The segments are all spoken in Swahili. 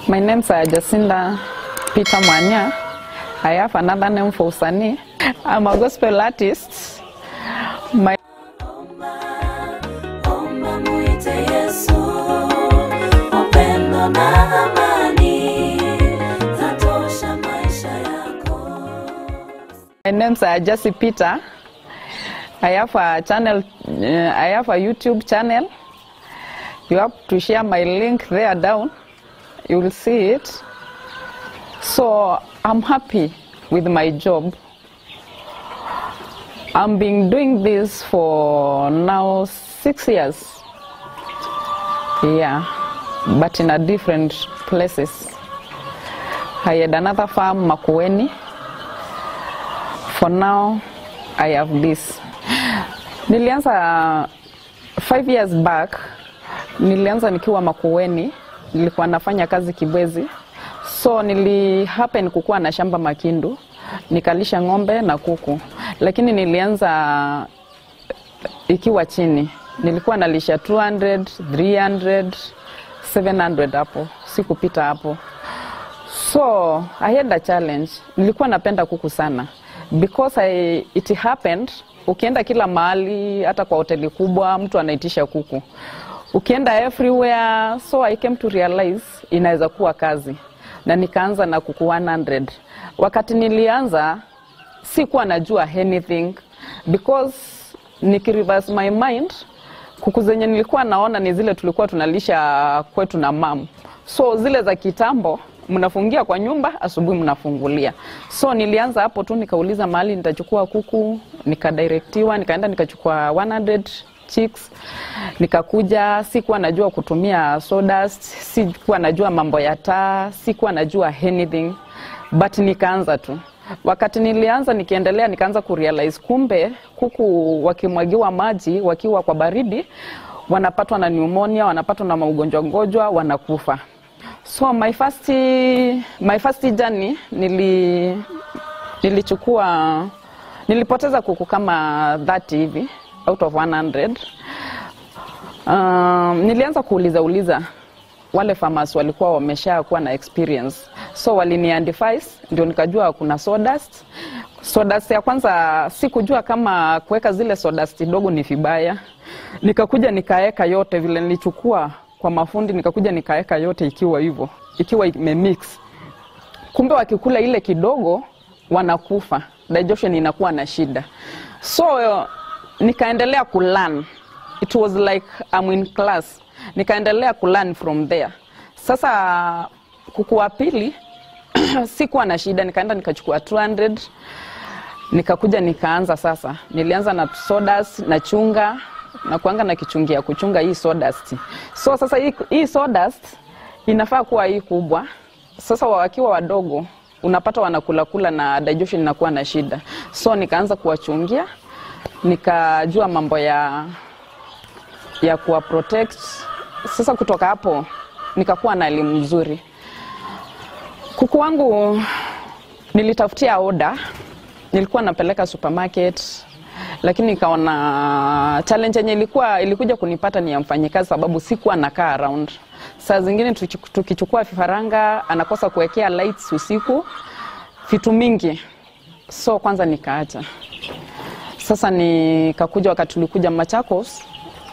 My name is uh, Jacinda Peter Mwanya. I have another name for Usani. I'm a gospel artist. My Omba muite Yesu, upendo na amani zatosha maisha yako. My name's uh, Jessie Peter. I have a channel, uh, I have a YouTube channel. You have to share my link there down. You will see it. So I'm happy with my job. I'm been doing this for now six years. Yeah, but in a different places. I had another farm, Makueni. For now, I have this. Nilianza five years back, nilianza nikiwa Makueni, nilikuwa nafanya kazi Kibwezi, so nili happen kukuwa na shamba Makindu, nikalisha ng'ombe na kuku, lakini nilianza ikiwa chini, nilikuwa nalisha 200, 300, 700 hapo, sikupita hapo. So I had a challenge. Nilikuwa napenda kuku sana because I, it happened, ukienda kila mahali, hata kwa hoteli kubwa mtu anaitisha kuku, ukienda everywhere. So I came to realize inaweza kuwa kazi, na nikaanza na kuku 100. Wakati nilianza sikuwa najua anything because nikireverse my mind kuku zenye nilikuwa naona ni zile tulikuwa tunalisha kwetu na mam, so zile za kitambo mnafungia kwa nyumba, asubuhi mnafungulia. So nilianza hapo tu, nikauliza mahali nitachukua kuku, nikadirektiwa, nikaenda nikachukua 100 chicks, nikakuja. Sikuwa najua kutumia sawdust, sikuwa najua mambo ya taa, sikuwa najua anything, but nikaanza tu Wakati nilianza nikiendelea, nikaanza kurealize kumbe kuku wakimwagiwa maji wakiwa kwa baridi wanapatwa na pneumonia, wanapatwa na maugonjwa ngojwa, wanakufa. So my first, my first journey nili, nilichukua nilipoteza kuku kama 30 hivi out of 100. Um, nilianza kuuliza uliza wale farmers walikuwa wamesha kuwa na experience so walini advise ndio nikajua kuna sawdust. Sawdust ya kwanza sikujua kama kuweka zile sawdust dogo ni vibaya, nikakuja nikaeka yote vile nilichukua kwa mafundi, nikakuja nikaeka yote ikiwa hivyo, ikiwa imemix. Kumbe wakikula ile kidogo wanakufa, digestion inakuwa na shida, so nikaendelea kulearn. It was like I'm in class, nikaendelea kulearn from there. Sasa kuku wa pili sikuwa na shida, nikaenda nikachukua 200 nikakuja nikaanza sasa. Nilianza na sawdust na chunga na kuanga na kichungia kuchunga hii sawdust. So sasa hii, hii sawdust inafaa kuwa hii kubwa. Sasa wakiwa wadogo unapata wanakula kula na digestion inakuwa na shida, so nikaanza kuwachungia, nikajua mambo ya ya kuwa protect. Sasa kutoka hapo nikakuwa na elimu nzuri. Kuku wangu nilitafutia oda, nilikuwa napeleka supermarket, lakini nikaona challenge yenye ilikuwa ilikuja kunipata ni ya mfanyikazi, sababu sikuwa nakaa around. Saa zingine tuki- tukichukua vifaranga anakosa kuwekea lights usiku, vitu mingi, so kwanza nikaacha. Sasa nikakuja wakati tulikuja Machakos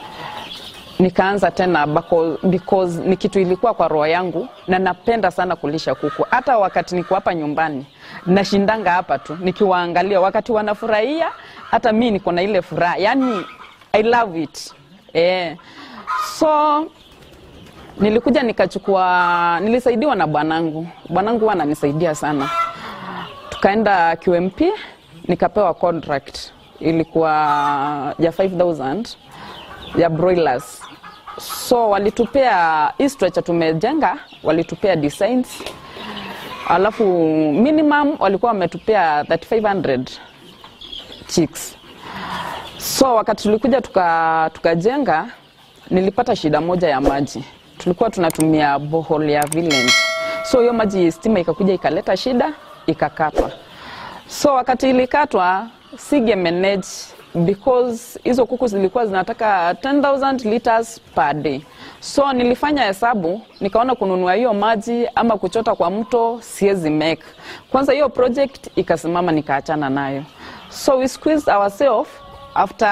nikaanza tena bako, because ni kitu ilikuwa kwa roho yangu na napenda sana kulisha kuku. Hata wakati niko hapa nyumbani nashindanga hapa tu nikiwaangalia wakati wanafurahia, hata mi niko na ile furaha, yani I love it eh. So nilikuja nikachukua, nilisaidiwa na bwanangu. Bwanangu huwa ananisaidia sana, tukaenda QMP nikapewa contract ilikuwa ya 5000 ya broilers so walitupea hii structure tumejenga, walitupea designs, alafu minimum walikuwa wametupea 3500 chicks. So wakati tulikuja tuka tukajenga, nilipata shida moja ya maji. Tulikuwa tunatumia borehole ya village, so hiyo maji stima ikakuja ikaleta shida, ikakatwa. So wakati ilikatwa, sige manage because hizo kuku zilikuwa zinataka 10000 liters per day so nilifanya hesabu nikaona kununua hiyo maji ama kuchota kwa mto siwezi make kwanza hiyo project ikasimama nikaachana nayo so we squeezed ourselves after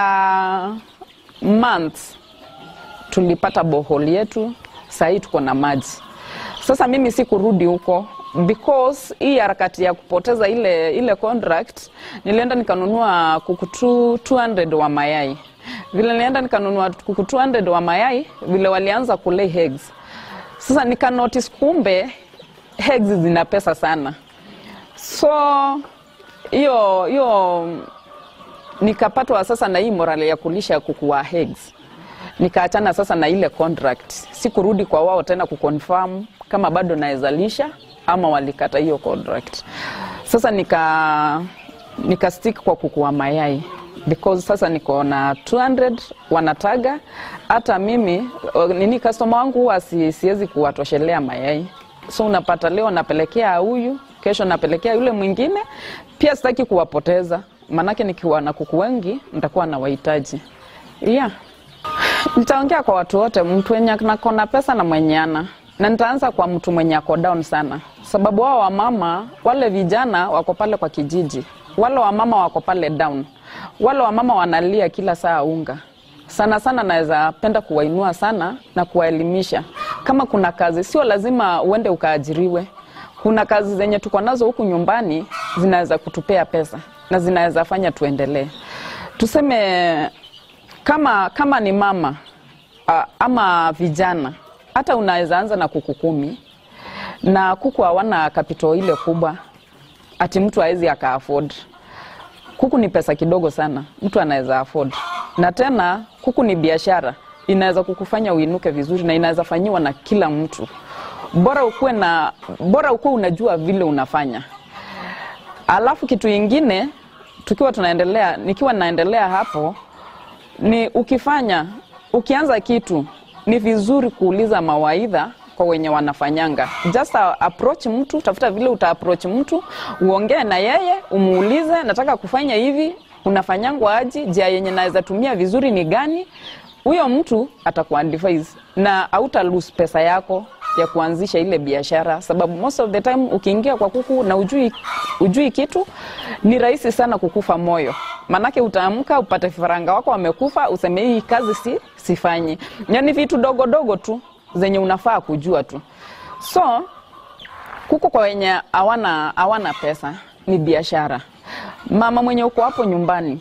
months tulipata bohol yetu sahii tuko na maji sasa mimi sikurudi huko because hii harakati ya kupoteza ile ile contract nilienda nikanunua kuku tu- 200 wa mayai vile nilienda nikanunua kuku 200 wa mayai vile walianza kulay eggs sasa nika notice kumbe eggs zina pesa sana so hiyo hiyo nikapatwa sasa na hii morale ya kulisha kuku wa eggs nikaachana sasa na ile contract sikurudi kwa wao tena kuconfirm kama bado naweza lisha ama walikata hiyo contract sasa nika nika stick kwa kuku wa mayai because sasa niko na 200 wanataga hata mimi uh, nini customer wangu huwa si, siwezi kuwatoshelea mayai so unapata leo napelekea huyu kesho napelekea yule mwingine pia sitaki kuwapoteza maanake nikiwa na kuku wengi nitakuwa na wahitaji yeah nitaongea kwa watu wote mtu wenye ako na pesa na mwenye ana na nitaanza kwa mtu mwenye ako down sana sababu wao wamama wale vijana wako pale kwa kijiji wale wamama wako pale down wale wamama wanalia kila saa unga sana sana naweza penda kuwainua sana na kuwaelimisha kama kuna kazi sio lazima uende ukaajiriwe kuna kazi zenye tuko nazo huku nyumbani zinaweza kutupea pesa na zinaweza fanya tuendelee tuseme kama kama ni mama uh, ama vijana hata unaweza anza na kuku kumi na kuku hawana kapito ile kubwa ati mtu awezi aka afford kuku ni pesa kidogo sana mtu anaweza afford na tena kuku ni biashara inaweza kukufanya uinuke vizuri na inaweza fanyiwa na kila mtu bora ukuwe na bora ukuwe unajua vile unafanya alafu kitu ingine tukiwa tunaendelea nikiwa naendelea hapo ni ukifanya ukianza kitu ni vizuri kuuliza mawaidha kwa wenye wanafanyanga just a- approach mtu tafuta vile uta approach mtu uongee na yeye umuulize nataka kufanya hivi unafanyangwa aji jia yenye naweza tumia vizuri ni gani huyo mtu atakuadvise na auta lose pesa yako ya kuanzisha ile biashara sababu most of the time ukiingia kwa kuku na ujui, ujui kitu ni rahisi sana kukufa moyo manake utaamka upate vifaranga wako wamekufa useme hii kazi si sifanyi yani vitu dogo dogo tu zenye unafaa kujua tu so kuku kwa wenye hawana hawana pesa ni biashara mama mwenye uko hapo nyumbani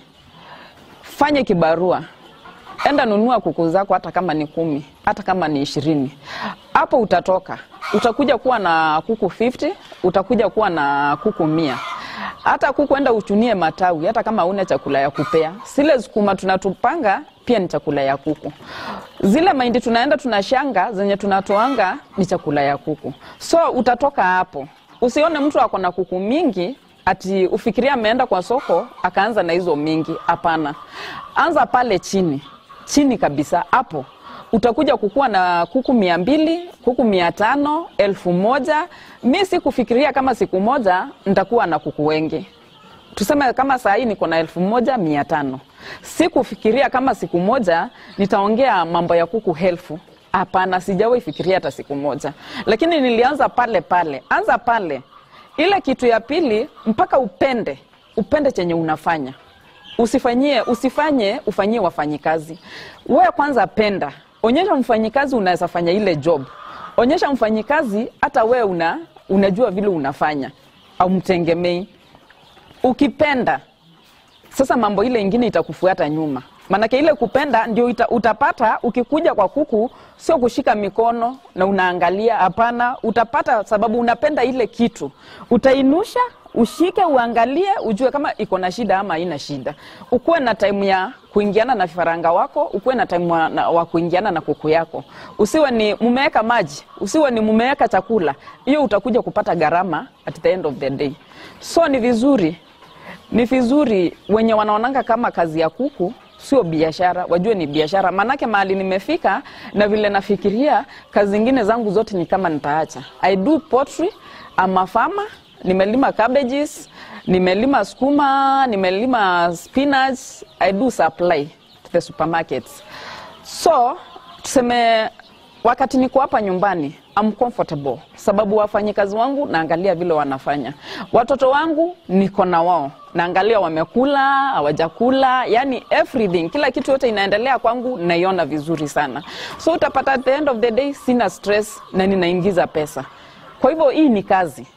fanye kibarua enda nunua kuku zako hata kama ni kumi hata kama ni ishirini hapo utatoka utakuja kuwa na kuku 50 utakuja kuwa na kuku mia hata kuku enda uchunie matawi hata kama una chakula ya kupea zile sukuma tunatupanga pia ni chakula ya kuku zile mahindi tunaenda tunashanga zenye tunatoanga ni chakula ya kuku so utatoka hapo usione mtu ako na kuku mingi ati ufikiria ameenda kwa soko akaanza na hizo mingi hapana anza pale chini chini kabisa hapo utakuja kukuwa na kuku mia mbili kuku mia tano elfu moja mi si kufikiria kama siku moja nitakuwa na kuku wengi tuseme kama saa hii niko na elfu moja mia tano si kufikiria kama siku moja nitaongea mambo ya kuku helfu hapana sijawahi fikiria hata siku moja lakini nilianza pale pale anza pale ile kitu ya pili mpaka upende upende chenye unafanya usifanyie usifanye ufanyie wafanyikazi wewe kwanza penda onyesha mfanyikazi unaweza fanya ile job onyesha mfanyikazi hata wewe una, unajua vile unafanya au mtengemei ukipenda sasa mambo ile ingine itakufuata nyuma maanake ile kupenda ndio ita, utapata ukikuja kwa kuku sio kushika mikono na unaangalia hapana utapata sababu unapenda ile kitu utainusha ushike uangalie ujue kama iko na shida ama haina shida ukuwe na time ya kuingiana na vifaranga wako ukuwe na time wa, na, wa kuingiana na kuku yako usiwe ni mumeweka maji usiwe ni mumeweka chakula hiyo utakuja kupata gharama at the end of the day so ni vizuri ni vizuri wenye wanaonanga kama kazi ya kuku sio biashara wajue ni biashara maanake mahali nimefika na vile nafikiria kazi zingine zangu zote ni kama nitaacha i do pottery ama farmer nimelima cabbages nimelima sukuma nimelima spinach i do supply to the supermarkets so tuseme wakati niko hapa nyumbani I'm comfortable sababu wafanyikazi wangu naangalia vile wanafanya watoto wangu niko na wao naangalia wamekula hawajakula yani everything kila kitu yote inaendelea kwangu naiona vizuri sana so utapata at the end of the day sina stress na ninaingiza pesa kwa hivyo hii ni kazi